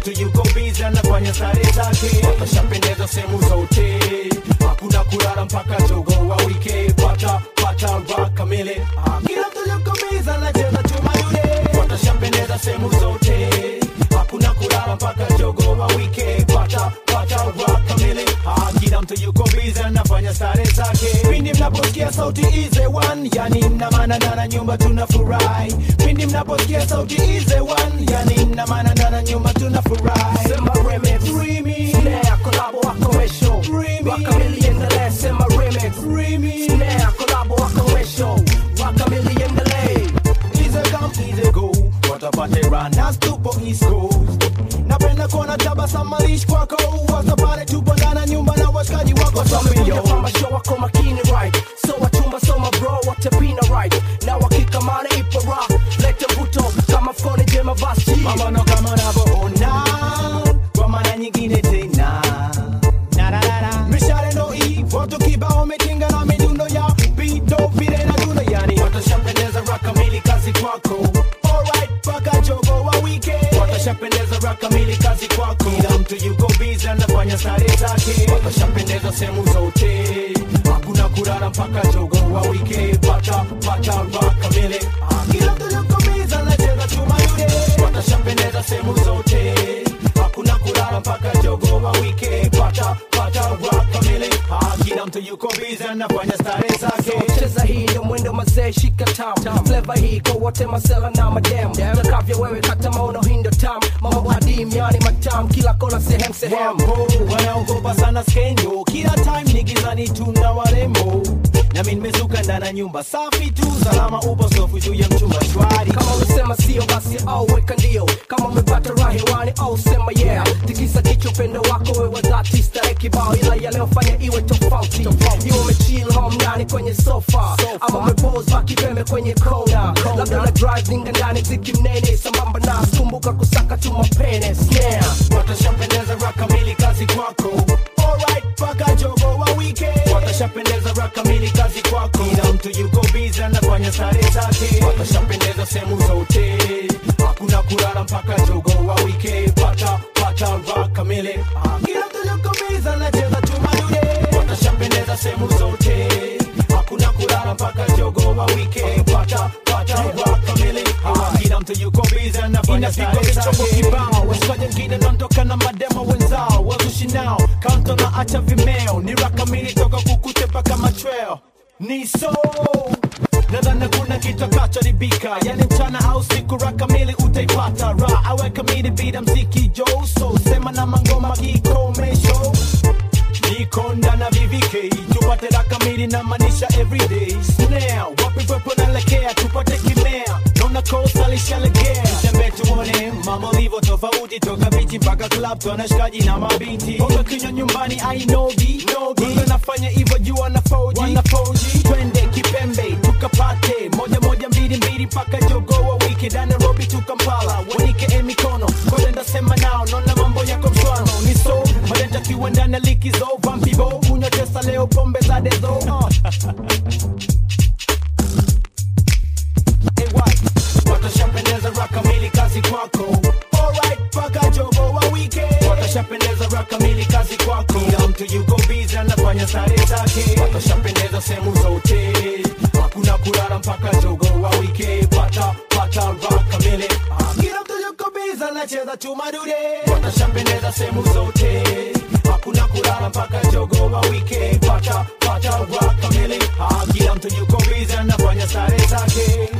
mtu yuko bizi anafanya stare zake watashapendeza sehemu zote hakuna kulala mpaka jogo wa wike pata pata rock kamili Ah, kila mtu yuko bizi anacheza chuma yule watashapendeza sehemu zote hakuna kulala mpaka jogo wa wike pata pata rock kamili Ah, kila mtu yuko bizi anafanya stare zake pindi mnaposikia sauti ize one yani mna maana ndana nyumba tunafurahi pindi mnaposikia sauti ize one yani mna maana ndana nyumba tunafurahi Sema remix Remy. Snare collabo wakomesho Remy. Wakamili endelee Sema remix Remy. Snare collabo wakomesho Wakamili endelee Easy come, easy go. Watapate run tupo East Coast. Napenda kuona tabasamu malish kwako wasa pale tupo ndani ya nyumba na washikaji wako Wamekuja Samio. kwamba show wako makini right So wachumba soma bro watapina right Na wakikamana ipo rock Lete mvuto kama mfukoni jema basi Mabano kama unavyoona kwa mara nyingine tena mishale ndo hivo tukibao metinga na midundo ya bido vile na dundo yani watashapendeza rock kamili kazi kwako alright paka jogo wa wike watashapendeza rock kamili kazi kwako kila mtu yuko busy anafanya stare zake watashapendeza sehemu zote hakuna kulala mpaka jogo wa wike pata pata rock kamili Ah, kila mtu yuko busy anacheza chuma yule watashapendeza sehemu zote hakuna kulala mpaka jogo wa wike pata pata rock kamili Ah, kila mtu yuko busy anafanya stare zake cheza hii ndo mwendo mazee shika tam fleva hii kwa wote masela na madem takavyo wewe kata maono hii ndo tam mambo adim yani matam kila kona sehemu sehemu Wambo wanaogopa sana skenyo, kila time ni gizani tuna warembo nami nimezuka ndani ya nyumba safi tu, salama upo sofu juu ya mchumba shwari. kama umesema sio basi au weka ndio kama umepata raha hewani au sema yeah tikisa kichwa upendo wako wewe dhati starehe kibao ila yaliyofanya iwe tofauti iwe umechill home ndani kwenye sofa ama umepose baki pembe kwenye kona labda na drive ninga ndani ziki mnene sambamba na kumbuka kusaka tu mapene snare Watashapendeza rock kamili kazi kwako, alright paka jogo wa wike. Watashapendeza rock kamili kazi kwako, kila mtu yuko busy anafanya stare zake. Watashapendeza sehemu zote, hakuna kulala mpaka jogo wa wike. Pata pata rock kamili, Ah, kila mtu yuko busy anacheza chuma yule. Watashapendeza sehemu zote, hakuna kulala mpaka jogo wa wike. Pata pata rock kamili, Ah, kila mtu yuko busy anafanya inapigwa stare vichombo zake. kibao washikaji wengine naondoka na mademo wenzao wazushi nao kanto na acha vimeo ni rakamili toka kukute mpaka machweo ni so nadhani kuna kitu akachoharibika yani mchana au siku rakamili utaipata ra awe kamili bila mziki joso sema na mangoma kikomesho niko ndana vvk tupate rakamili na manisha everyday snare wapi pepo naelekea tupate kimea naona kosa lishalegea tembe tuone mama ulivyo tofauti toka bichi mpaka club tuna shikaji na mabinti bonga kinywa nyumbani ainogi nogi nafanya hivyo juu wanafoji wanafoji twende kipembe tukapate moja moja mbili mbili mpaka jogo wa wiki da Nairobi tu Kampala wanike e mikono kole ndasema nao naona mambo yako mshwano ni so madenta kiwa ndani ya likizo vampibo kunywa tesa leo pombe za dezo uh. watashapendeza rock kamili kazi kwako alright paka jogo wa wike watashapendeza rock kamili kazi kwako kila mtu yuko busy anafanya stare zake watashapendeza sehemu zote hakuna kulala mpaka jogo wa wike pata pata rock kamili Ah, kila mtu yuko busy anacheza chuma dude watashapendeza sehemu zote hakuna kulala mpaka jogo wa wike pata pata rock kamili Ah, kila mtu yuko busy anafanya stare zake